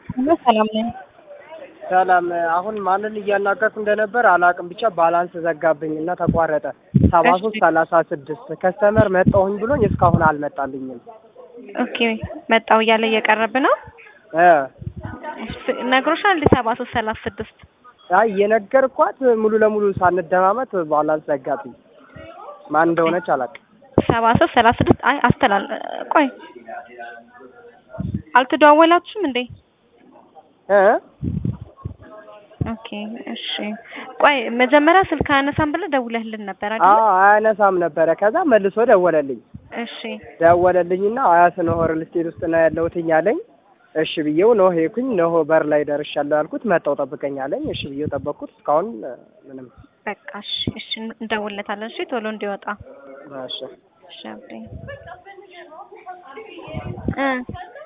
ሰላም ነኝ። ሰላም አሁን ማንን እያናገርኩ እንደነበር አላውቅም። ብቻ ባላንስ ዘጋብኝ እና ተቋረጠ። ሰባ ሶስት ሰላሳ ስድስት ከስተመር መጣሁኝ ብሎኝ እስካሁን አልመጣልኝም። ኦኬ መጣው እያለ እየቀረብ ነው እ ነግሮሻል። እንደ ሰባ ሶስት ሰላሳ ስድስት አይ የነገርኳት ሙሉ ለሙሉ ሳንደማመጥ ባላንስ ዘጋብኝ። ማን እንደሆነች አላውቅም። ሰባ ሶስት ሰላሳ ስድስት አይ አስተላል ቆይ አልተደዋወላችሁም እንዴ? እ ኦኬ እሺ ቆይ መጀመሪያ ስልክ አያነሳም ብለህ ደውለህልን ነበር አይደል? አዎ አያነሳም ነበረ። ከዛ መልሶ ደወለልኝ እሺ ደወለልኝና አያት ኖህ ሪል ስቴት ውስጥ ነው ያለሁትኝ አለኝ። እሺ ብዬው ኖህ ሄድኩኝ። ኖህ በር ላይ ደርሻለሁ ያልኩት መጣው ጠብቀኝ አለኝ። እሺ ብዬው ጠበቅኩት። እስካሁን ምንም በቃ እሺ እሺ እንደውለታለን። እሺ ቶሎ እንዲወጣ እሺ እሺ አብሬ እ